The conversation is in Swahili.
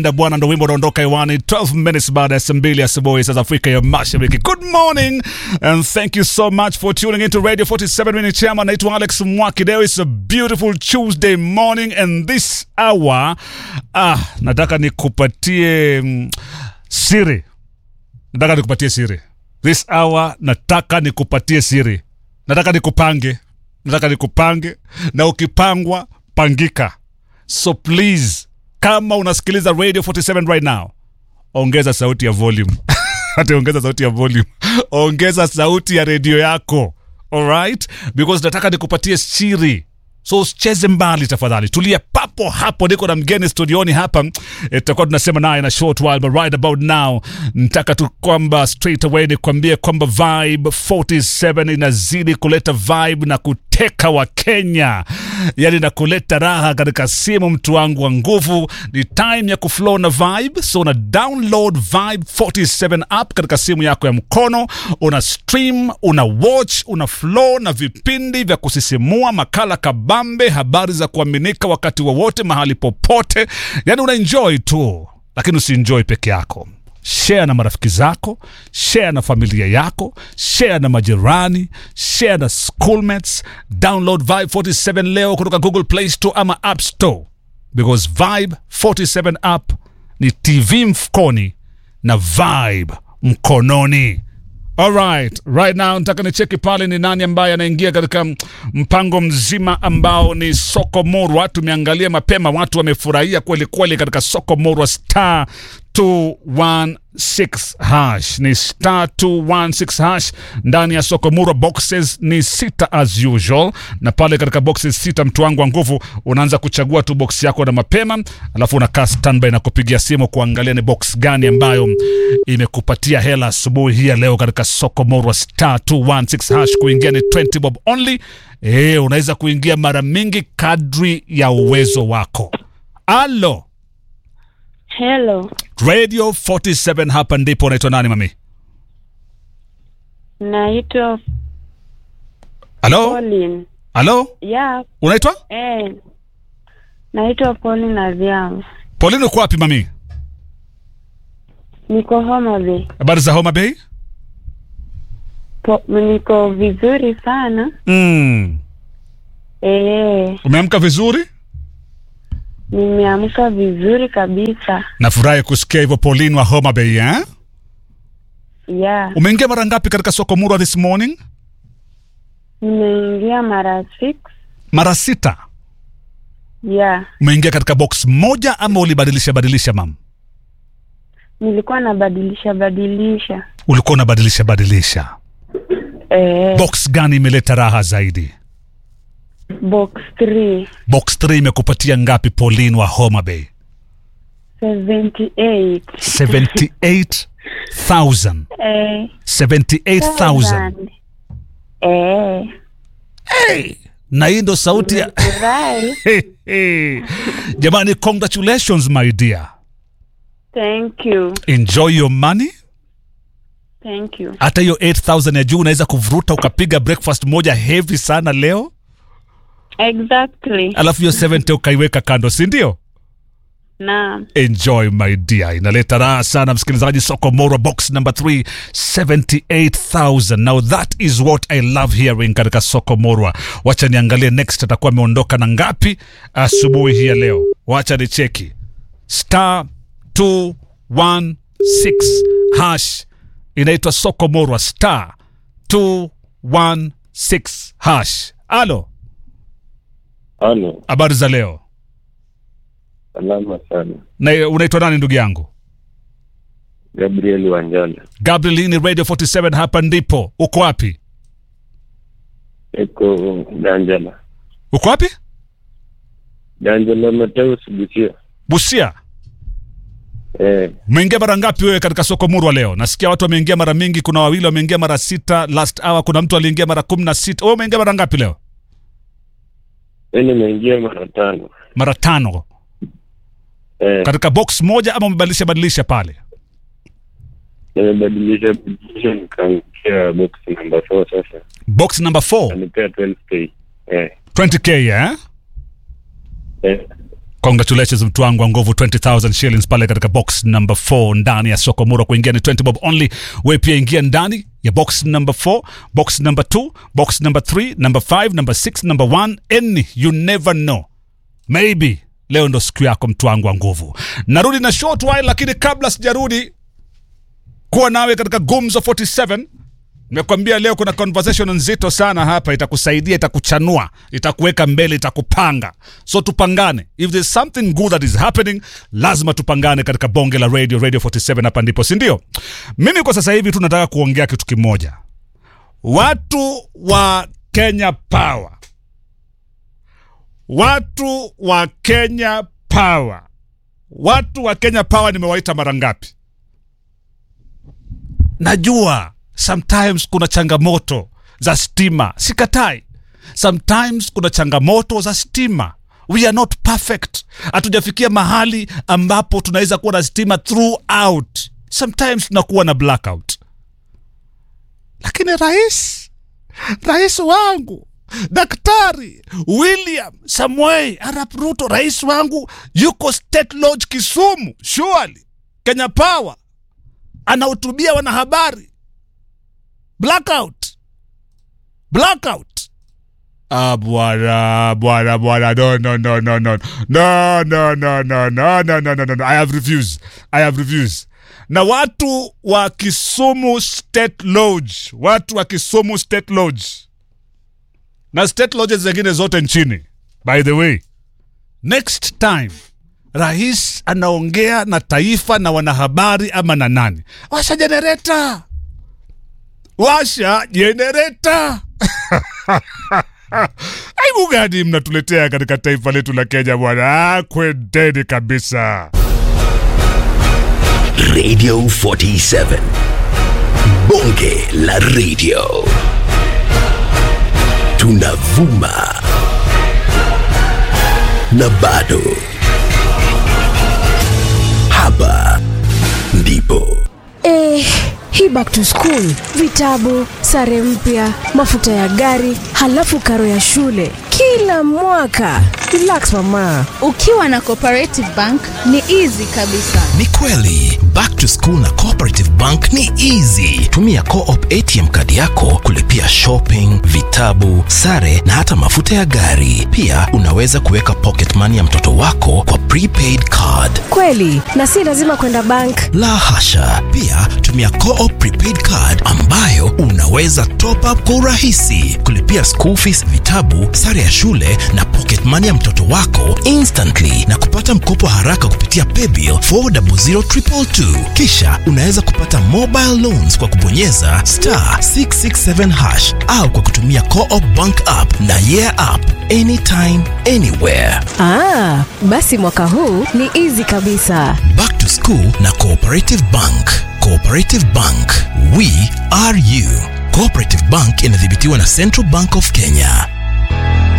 Na bwana ndo wimbo unaondoka hewani 12 minutes baada ya saa mbili asubuhi saa za Afrika ya Mashariki. Good morning and thank you so much for tuning into Radio 47 Minute Chairman. Naitwa Alex Mwakideo. It's a beautiful Tuesday morning and this hour ah, nataka nikupatie mm, siri. Nataka nikupatie siri. This hour nataka nikupatie siri. Nataka nikupange. Nataka nikupange na ukipangwa pangika. So please kama unasikiliza radio 47 right now ongeza sauti ya volume hata ongeza sauti ya volume ongeza sauti ya redio yako alright because nataka nikupatie siri so usicheze mbali tafadhali tulia papo hapo niko na mgeni studioni hapa Eh, tutakuwa tunasema naye na short while but right about now nataka tu kwamba straight away nikwambie kwamba vibe 47 inazidi kuleta vibe na kuteka wa kenya yani na kuleta raha katika simu mtu wangu wa nguvu ni time ya kuflow na vibe so una download vibe 47 app katika simu yako ya mkono una stream una watch una flow na vipindi vya kusisimua makala kabambe habari za kuaminika wakati wowote mahali popote yani una enjoy tu lakini usienjoy peke yako share na marafiki zako share na familia yako share na majirani share na schoolmates download vibe 47 leo kutoka google play store ama app store because vibe 47 app ni tv mfukoni na vibe mkononi Alright, right now nataka nicheki pale ni nani ambaye anaingia katika m- mpango mzima ambao ni soko morwa. Tumeangalia mapema, watu wamefurahia kweli kweli katika soko morwa star 216 hash ni star 216 hash ndani ya soko morwa. Boxes ni sita as usual, na pale katika boxes sita, mtu wangu wa nguvu, unaanza kuchagua tu box yako na mapema, alafu unakaa standby na kupigia simu kuangalia ni box gani ambayo imekupatia hela asubuhi hii ya leo katika soko morwa star 216 hash kuingia ni 20 bob only e, unaweza kuingia mara mingi kadri ya uwezo wako alo Hello, radio 47 hapa ndipo unaitwa nani mami naitwa alo Pauline. alo Ya, unaitwa eh, naitwa Pauline Adhiambo. polini uko wapi mami Niko Homa Bay. habari za homa bay Po, niko vizuri sana. mm. Eh, umeamka vizuri nimeamka vizuri kabisa. nafurahi kusikia hivyo polin wa homa bay eh? Ya, umeingia mara ngapi katika soko murwa this morning nimeingia mara six. mara sita Ya, umeingia katika box moja ama ulibadilisha badilisha mam nilikuwa nabadilisha badilisha. ulikuwa unabadilisha badilisha Eh, box gani imeleta raha zaidi box 3 box 3 imekupatia ngapi pauline wa homa bay 78. 78000 Eh, 78000 Eh, hey! na hii ndo sauti ya furahi. Hey, hey. jamani congratulations my dear Thank you. enjoy your money Thank you. hata hiyo 8000 ya juu unaweza kuvuruta ukapiga breakfast moja heavy sana leo Exactly. alafu hiyo 70 ukaiweka kando si ndio Naam. enjoy my dear inaleta raha sana msikilizaji soko mora box number 3 78000 now that is what i love hearing katika soko morwa wacha niangalie next atakuwa ameondoka na ngapi asubuhi hii ya leo wacha ni cheki star 216 hash inaitwa soko morwa star 216 hash alo Halo, habari za leo salama sana. na unaitwa nani ndugu yangu Gabriel Wanjala, Gabriel, hii ni Radio 47 hapa ndipo. Uko wapi? iko Ganjala, Uko wapi? Ganjala Mateus Busia. Busia. Eh, Umeingia mara ngapi wewe katika soko murwa leo? Nasikia watu wameingia mara mingi, kuna wawili wameingia mara sita last hour, kuna mtu aliingia mara kumi na sita. Wewe umeingia mara ngapi leo? mimi nimeingia mara tano. Mara tano. Eh, Katika box moja ama umebadilisha badilisha pale? nimebadilisha badilisha nikaangukia box number 4 sasa. Box number 4, Kanipea 12k. Eh, 20k eh? eh, congratulations mtu wangu wa nguvu 20000 shillings pale katika box number 4 ndani ya soko mura kuingia ni 20 bob only we pia ingia ndani ya box number 4 box number 2 box number 3 number 5 number 6 number 1 any you never know maybe leo ndo siku yako mtu wangu wa nguvu narudi na short while lakini kabla sijarudi kuwa nawe katika gumzo 47 nimekwambia leo kuna conversation nzito sana hapa itakusaidia itakuchanua itakuweka mbele itakupanga so tupangane if there's something good that is happening lazima tupangane katika bonge la radio radio 47 hapa ndipo sindio mimi kwa sasa hivi tu nataka kuongea kitu kimoja watu wa kenya power watu wa kenya power watu wa kenya power nimewaita mara ngapi najua sometimes kuna changamoto za stima sikatai sometimes kuna changamoto za stima we are not perfect hatujafikia mahali ambapo tunaweza kuwa na stima throughout sometimes tunakuwa na blackout lakini rais rais wangu daktari william samuel arap ruto rais wangu yuko state lodge kisumu surely kenya power anahutubia wanahabari blackout blackout Ah, bwana bwana bwana no no no no no no no no no no no no no no no I have refused I have refused na watu wa Kisumu State Lodge watu wa Kisumu State Lodge na state lodges zingine zote nchini by the way next time rais anaongea na taifa na wanahabari ama na nani washa jenereta washa jenereta aibu gani mnatuletea katika taifa letu la kenya bwana Ah, kwendeni kabisa Radio 47. Bonge la radio. Tunavuma. Na bado. Hapa ndipo. Eh, hii back to school, vitabu, sare mpya, mafuta ya gari, halafu karo ya shule kila mwaka. Relax mama. ukiwa na cooperative bank ni easy kabisa ni kweli back to school na cooperative bank ni easy tumia coop atm kadi yako kulipia shopping vitabu sare na hata mafuta ya gari pia unaweza kuweka pocket money ya mtoto wako kwa prepaid card Kweli, na si lazima kwenda bank. la hasha pia tumia coop prepaid card ambayo unaweza top up kwa urahisi kulipia school fees vitabu sare ya shule na pocket money ya mtoto wako instantly na kupata mkopo haraka kupitia paybill 400222 kisha unaweza kupata mobile loans kwa kubonyeza star 667 hash au kwa kutumia coop bank app na yeah app anytime anywhere Ah, basi mwaka huu ni easy kabisa. Back to School na Cooperative Bank. Cooperative Bank, we are you. Cooperative Bank inadhibitiwa na Central Bank of Kenya.